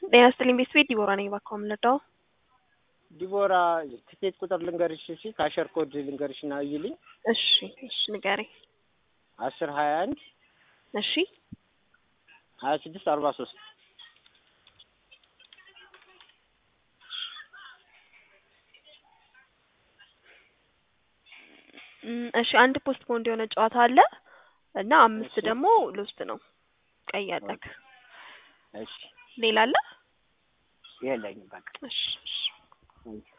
ጤና ይስጥልኝ ቤተሰቤ ዲቦራ ነኝ። እባክዎ የምንረዳው? ዲቦራ ትኬት ቁጥር ልንገርሽ እሺ፣ ካሸር ኮድ ልንገርሽ እና እይልኝ። እሺ እሺ ንገረኝ። አስር ሀያ አንድ እሺ ሀያ ስድስት አርባ ሶስት እም፣ እሺ አንድ ፖስት ፖንድ የሆነ ጨዋታ አለ እና አምስት እሺ። ደግሞ ልውስጥ ነው። ቀይ አለክ። እሺ ሌላ አለ? የለኝም በቃ እሺ እሺ እሺ።